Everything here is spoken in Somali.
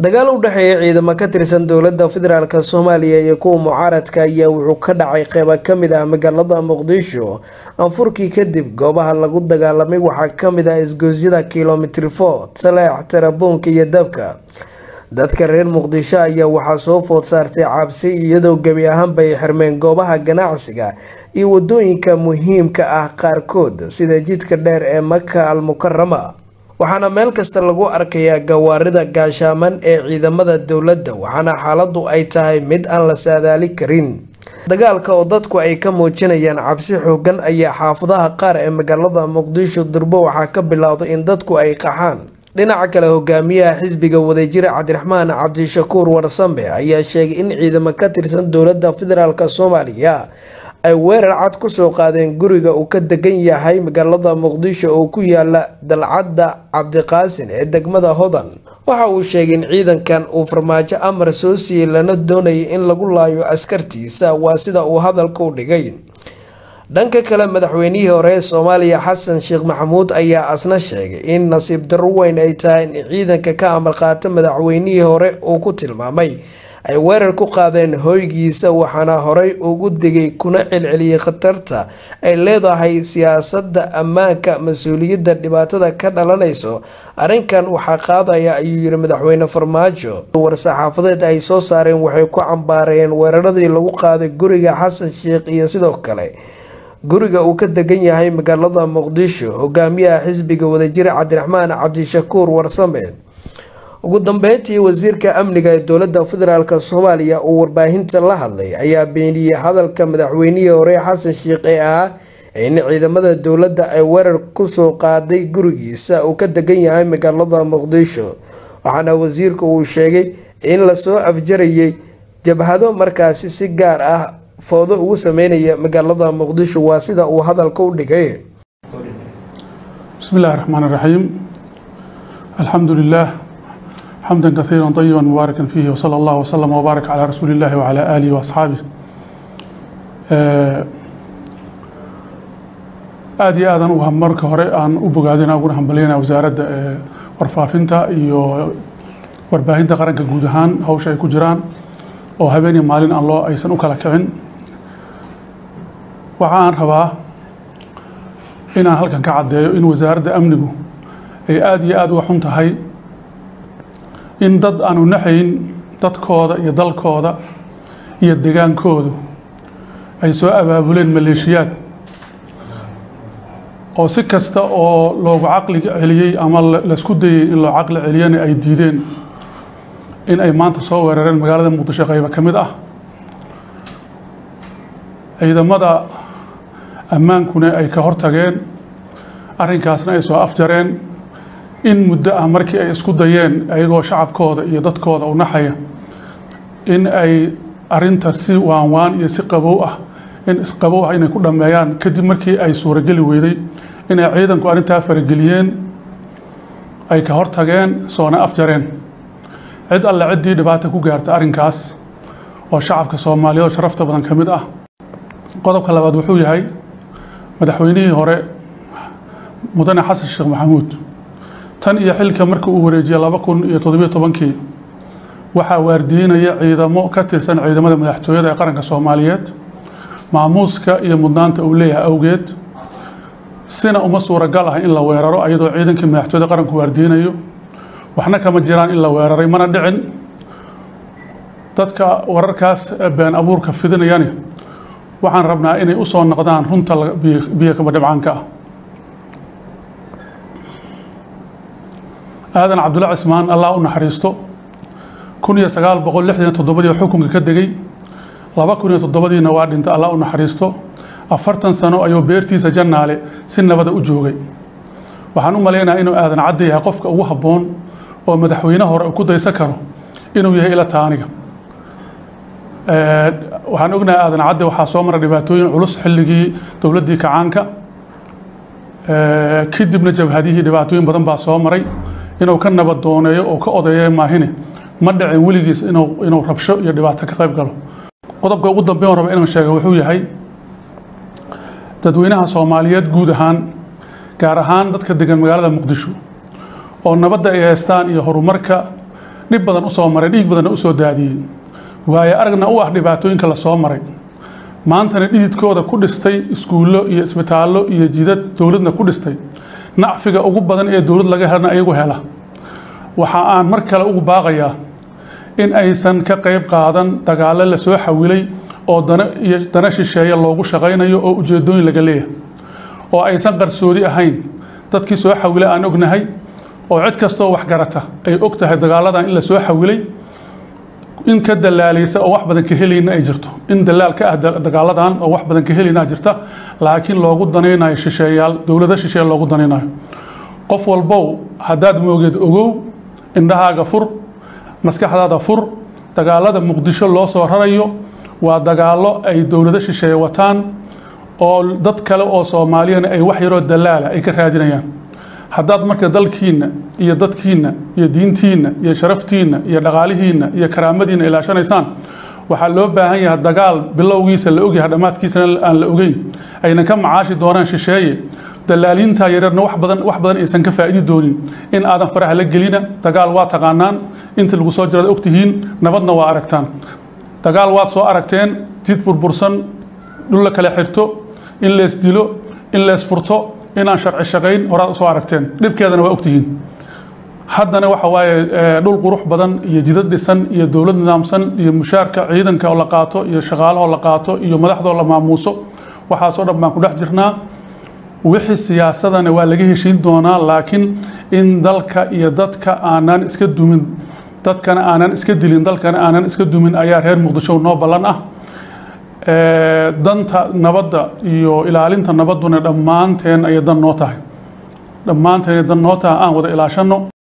dagaal u dhexeeya ciidamo ka tirsan dowladda federaalk soomaaliya iyo kuwa mucaaradka ayaa wuxuu ka dhacay qeybo kamid ah magaalada muqdisho anfurkii kadib goobaha lagu dagaalamay waxaa kamid ah isgoosyada kilomitr for saleex tarabuunka iyo dabka dadka reer muqdisho ayaa waxaa soo food saartay cabsi iyadoo gebi ahaanba ay xirmeen goobaha ganacsiga iyo wadooyinka muhiimka ah qaarkood sida jidka dheer ee maka al mukarama waxaana meel kasta lagu arkayaa gawaarida gaashaaman ee ciidamada dowladda waxaana xaaladu ay tahay mid aan la saadaali karin dagaalka oo dadku ay ka muujinayaan cabsi xoogan ayaa xaafadaha qaar ee magaalada muqdisho durbo waxaa ka bilowday in dadku ay qaxaan dhinaca kale hogaamiyaha xisbiga wadajira cabdiraxmaan cabdishakuur warsambe ayaa sheegay in ciidamo ka tirsan dowladda federaalk soomaaliya ay weerar cad kusoo qaadeen guriga uu ka degan yahay magaalada muqdisho oo ku yaala dalcadda cabdiqaasin ee degmada hodan waxa uu sheegay in ciidankan uu farmaajo amar soo siiyey lana doonayay in lagu laayo askartiisa waa sida uu hadalka u dhigay dhanka kale madaxweynihii hore ee soomaaliya xasan sheekh maxamuud ayaa asna sheegay in nasiib darro weyn ay tahay in ciidanka ka amar qaata madaxweynihii hore uu ku tilmaamay ay weerar ku qaadeen hoygiisa waxaana horey ugu digay kuna celceliyey khatarta ay leedahay siyaasadda ammaanka mas-uuliyadda dhibaatada ka dhalanayso arrinkan waxaa qaadaya ayuu yiri madaxweyne farmaajo war-saxaafadeed ay soo saareen waxay ku cambaareen weeraradii lagu qaaday guriga xasan sheekh iyo sidoo kale guriga uu ka degan yahay magaalada muqdisho hogaamiyaha xisbiga wadajira cabdiraxmaan cabdishakuur warsame ugu dambeyntii wasiirka amniga ee dowladda federaalk soomaaliya uu warbaahinta la hadlay ayaa beeniyey hadalka madaxweynihii hore xasan sheekh ee ah in ciidamada dowladda ay weerar kusoo qaaday gurigiisa uu ka degan yahay magaalada muqdisho waxaana wasiirku uu sheegay in lasoo afjarayay jabhado markaasi si gaar ah foodo ugu sameynaya magaalada muqdisho waa sida uu hadalka u dhigay بسم الله الرحمن الرحيم الحمد لله حمدا كثيرا طيبا مباركا فيه وصلى الله وسلم وبارك على رسول الله وعلى آله وأصحابه aad iyo aadan u marka hore aan u bogaadina uguna hambalyaynaa wasaaradda warfaafinta iyo warbaahinta qaranka guud ahaan hawsha ay ku jiraan oo habeeniyo maalin aan loo aysan u kala kicin waxa aan rabaa inaan halkan ka caddeeyo in wasaaradda amnigu ay aada iyo aada uga xun tahay in dad aanu naxayn dadkooda iyo dalkooda iyo degaankoodu ay soo abaabuleen maleeshiyaad oo si kasta oo loogu caqli celiyey ama laisku dayey in loo caqli celiyana ay diideen in ay maanta soo weerareen magaalada muqdisho qayba ka mid ah ciidamada ammaankuna ay ka hortageen arrinkaasna ay soo afjareen in muddo ah markii ay isku dayeen ayagoo shacabkooda iyo dadkooda u naxaya in ay arinta si waanwaan iyo si qabow ah in isqabow ah inay ku dhammeeyaan kadib markii ay suurageli weyday inay ciidanku arrintaa farageliyeen ay ka hortageen soona afjareen cid alle ciddii dhibaata ku gaarta arrinkaas oo shacabka soomaaliyeed oo sharafta badan ka mid ah qodobka labaad wuxuu yahay madaxweynihii hore mudane xasan sheekh maxamuud tan iyo xilka markii uu wareejiyey laba kun iyo toddobiyo tobankii waxaa waardiinaya ciidamo ka tirsan ciidamada madaxtooyada ee qaranka soomaaliyeed maamuuska iyo mudnaanta uu leeyahay awgeed sina uma suuragal ah in la weeraro iyadoo ciidankii madaxtooyada qaranku waardiinayo waxna kama jiraan in la weeraray mana dhicin dadka wararkaas been abuurka fidinayani waxaan rabnaa inay u soo noqdaan runta biyo kaba dhibcaanka ah aadan cabdulla cismaan allah u naxariisto kun iyo sagaal boqol lixdan toddobadii xukunka ka degay laba kun iyo toddobadiina waa dhintay allah u naxariisto afartan sano ayuu beertiisa jannaale si nabada u joogay waxaan u malaynayaa inuu aadan cadda yahay qofka ugu habboon oo madaxweyne hore uu ku daysan karo inuu yahay ila taaniga waxaan ognahay aadan cadde waxaa soo mara dhibaatooyin culus xilligii dowladdii kacaanka kadibna jabhadihii dhibaatooyin badan baa soo maray inuu ka nabad dooneeyo oo ka odeeya maahine ma dhicin weligiis inuu inuu rabsho iyo dhibaato ka qayb galo qodobka ugu dambeyn raba inaan sheega wuxuu yahay dadweynaha soomaaliyeed guud ahaan gaar ahaan dadka degan magaalada muqdisho oo nabadda ay haystaan iyo horumarka dhib badan usoo maray dhiig badanna usoo daadiyey waayo aragna u ah dhibaatooyinka lasoo maray maantana dhididkooda ku dhistay iskuullo iyo isbitaallo iyo jidad dowladna ku dhistay nacfiga ugu badan ee dowlad laga helana ayagu hela waxa aan mar kale ugu baaqayaa in aysan ka qayb qaadan dagaallo lasoo xawilay oo dana iyo dana shisheeye loogu shaqaynayo oo ujeedooyin laga leeyahay oo aysan qarsoodi ahayn dadkii soo xawilay aan ognahay oo cid kastoo waxgarata ay og tahay dagaaladan in la soo xawilay in ka dalaalaysa oo wax badan ka helayna ay jirto in dalaal ka ah dagaaladan oo wax badan ka helayna jirta laakiin loogu danaynayo shisheeyaal dowlado shisheeye loogu danaynayo qof walbow haddaad moogeed ogow indhahaaga fur maskaxdaada fur dagaalada muqdisho loo soo rarayo waa dagaallo ay dowlado shisheeye wataan oo dad kale oo soomaaliyana ay wax yaroo dalaala ay ka raadinayaan haddaad marka dalkiinna iyo dadkiinna iyo diintiinna iyo sharaftiinna iyo dhaqaalihiinna iyo karaamadiinna ilaashanaysaan waxaa loo baahan yahay dagaal bilowgiisa la ogyahay dhammaadkiisana aan la ogeyn aynan ka macaashi doonaan shisheeye dalaaliinta yareerna wax badan wax badan aysan ka faa'idi doonin in aadan faraha la gelina dagaal waa taqaanaan inta lagu soo jirada ogtihiin nabadna waa aragtaan dagaal waad soo aragteen jid burbursan dhul la kala xirto in lees dilo in lees furto inaan sharci shaqayn horaad soo aragteen dhibkeedana waa ogtihiin haddana waxa waaye dhul qurux badan iyo jidad dhisan iyo dowlad nidaamsan iyo mushaarka ciidanka oo la qaato iyo shaqaalahoo la qaato iyo madaxdoo la maamuuso waxaasoo dhan baan ku dhex jirnaa wixii siyaasadana waa laga heshiin doonaa laakiin in dalka iyo dadka aanan iska dumin dadkana aanan iska dilin dalkana aanan iska dumin ayaa reer muqdisho noo ballan ah danta nabadda iyo ilaalinta nabadduna dhammaanteen ayay dan noo tahay dhammaanteen dan noo tahay aan wada ilaashano